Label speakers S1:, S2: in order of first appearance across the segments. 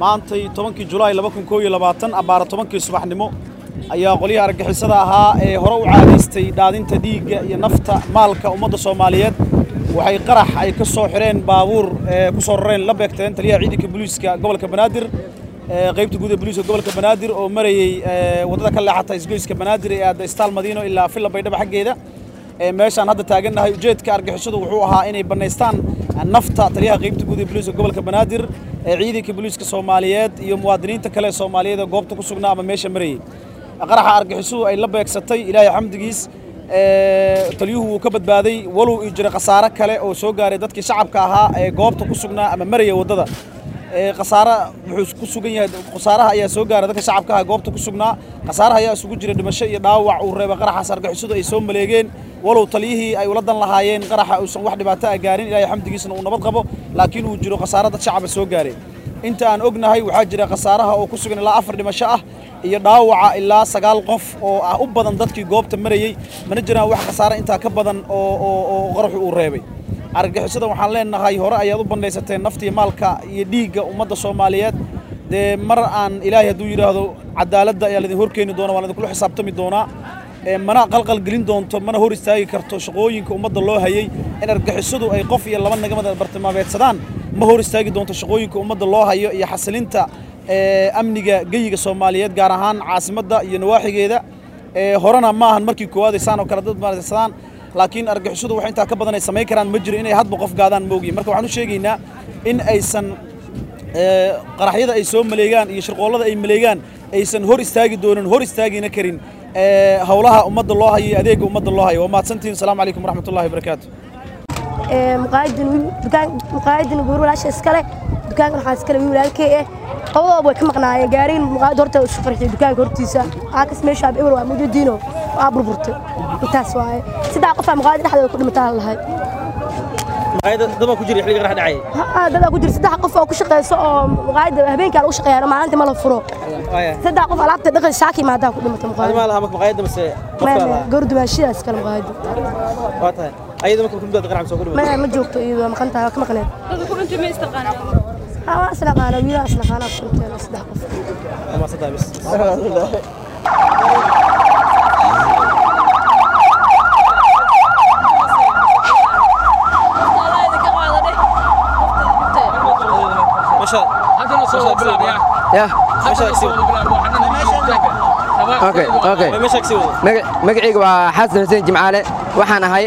S1: maantay tobankii julaay laba kun koo iyo labaatan abbaara tobankii subaxnimo ayaa qolyaha argagixisada ahaa ee hore u caadaystay dhaadinta dhiigga iyo nafta maalka ummadda soomaaliyeed waxay qarax ay ka soo xidheen baabuur ee ku soo rareen la beegteen taliyaha ciidanka booliiska gobolka banaadir qaybta guud ee booliiska gobolka banaadir oo marayey waddada ka leexata isgoyska banaadir ee aadda istaal madiino ilaa villa baydhaba xaggeeda meeshaan hadda taagannahay ujeedka argixisadu wuxuu ahaa inay bannaystaan nafta taliyaha qaybta guud ee booliiska gobolka banaadir ee ciidanka booliiska soomaaliyeed iyo muwaadiniinta kale ee soomaaliyeed ee goobta ku sugnaa ama meesha marayey qaraxa argixisadu ay la beegsatay ilaahay xamdigiis taliyuhu wuu ka badbaaday walow ii jira khasaare kale oo soo gaaray dadkii shacabka ahaa ee goobta ku sugnaa ama maraya waddada khasaare wuxuu ku sugan yahay khasaaraha ayaa soo gaaray dadka shacabka ah goobta ku sugnaa khasaaraha ayaa isugu jira dhimasho iyo dhaawac uu reebay qaraxaas argixisadu ay soo maleegeen walow taliyihii ay ula dan lahaayeen qaraxa uusan wax dhibaato ah gaarin ilaahay xamdigiisna uu nabad qabo laakiin uu jiro khasaare dad shacaba soo gaaray inta aan ognahay waxaa jira khasaaraha oo ku sugan ilaa afar dhimasho ah iyo dhaawaca ilaa sagaal qof oo ah u badan dadkii goobta marayey mana jiraan wax khasaare intaa ka badan oo qaraxu uu reebay argagixisada waxaan leenahay hore ayaad u bandhaysateen naftii maalka iyo dhiigga ummadda soomaaliyeed dee mar aan ilaahay hadduu yidhaahdo cadaaladda ayaa laidin horkeeni doona waan idinkula xisaabtami doonaa mana qalqal gelin doonto mana hor istaagi karto shaqooyinka ummadda loo hayey in argagixisadu ay qof iyo laba nagamada bartilmaameedsadaan ma hor istaagi doonto shaqooyinka ummadda loo hayo iyo xasilinta amniga geyiga soomaaliyeed gaar ahaan caasimadda iyo nawaaxigeeda horena ma ahan markii koowaad ay saan oo kale dad maadsadaan laakiin argixisadu wax intaa ka badan ay samayn karaan ma jiro inay hadba qof gaadaan moogiin marka waxaan u sheegaynaa in aysan qaraxyada ay soo maleegaan iyo shirqoollada ay maleegaan aysan hor istaagi doonin hor istaagina karin howlaha ummadda loo hayo iyo adeegga ummadda loo hayo waa mahadsantihin asalaamu calaykum waraxmatullahi wabarakaatu
S2: muqaayadin guur walaasha iskale dukaankan waxaa iskale wiil walaalkey eh labadooba way ka maqnaayeen gaarigan muqaayad horta isu qarxday dukaanka hortiisa aakas meeshaa eber waa mujadiino waa burburtay intaas waaye saddex qof aa muqaayada dhexdeeda ku dhimataa lahay
S3: dada ku jira xilliga qarax dhacay
S2: dadaa ku jira saddex qof oo ku shaqeyso oo muqaayada habeenkaa lagu shaqeeyaa maalintii ma la furo saddex qof alaabta dhaqay shaaki maadaa ku dhimata muqaayada
S3: ma laha marka maqaayadda mase
S2: gordumaanshidaas kale muqaayada
S3: waa tahay ayada marka kumbidaad qarax soo gudbay
S2: ma ma joogto iyadoo maqan tahay waa ka maqneed
S4: dadka ku dhintay ma istaqaanaa
S2: waa isnaqaana wiilaa isnaqaanaa ku dhinteen saddex qof
S3: ama saddex bis
S5: magacayga waa xasan xuseen jimcaale waxaan ahay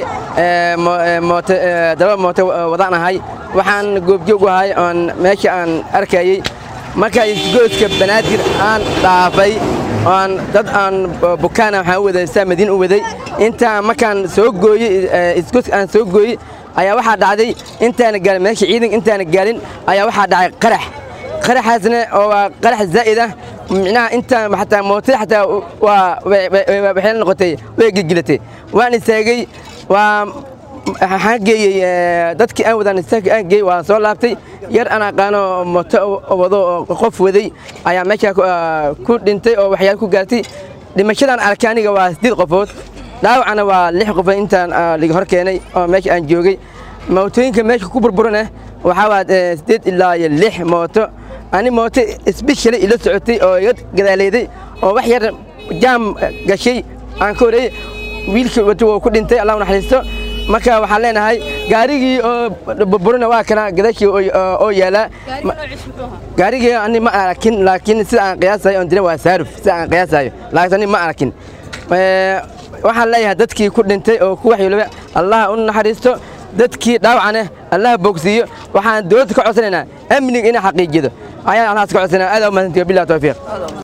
S5: daba mooto wadaan ahay waxaan goobjoog u ahay oon meesha aan arkayey markaa isgoyska banaadir aan dhaafay oon dad aan bukaana waxaan u waday saa madiin u waday intaan markaan soo gooyey isgoyska aan soo gooyey ayaa waxaa dhacday intaana gaalin meesha ciidanka intaana gaalin ayaa waxaa dhacay qarax qaraxaasna oo waa qarax zaa'id ah micnaha intaan xataa mootada xataa waa waxay la noqotay way gilgilatay waan istaagay waa waxaan geeyey dadkii aan wadaan istaagka aan geeyey waan soo laabtay yar aan aqaano mooto wado oo qof waday ayaa meeshaa ku dhintay oo waxyaal ku gaartay dhimashadan arkay aniga waa siddeed qofood dhaawacana waa lix qofood intaan liga hor keenay oo meesha aan joogay mootooyinka meesha ku burburana waxaa waa siddeed ilaa iyo lix mooto ani mooto isbishali ila socotay oo iga gadaaleeday oo wax yar jaam gashay aan ka horeeyey wiilkii wato wuu ku dhintay allah naxariisto marka waxaan leenahay gaarigii oo burburina waa kana gadaashii oo yaalaa gaarigii ani ma arakin laakiin sida aan qiyaasayo on dina waa saaruf sida aan qiyaasayo laakiin ani ma arakin waxaan leeyahay dadkii ku dhintay oo ku waxyeelooba allah u naxariisto dadkii dhaawacana allah bogsiiyo waxaan dowladda ka codsanaynaa amniga inay xaqiijido ayaan halkaas ka codsanaa aad u mahadsantiyo billahi tawfiiq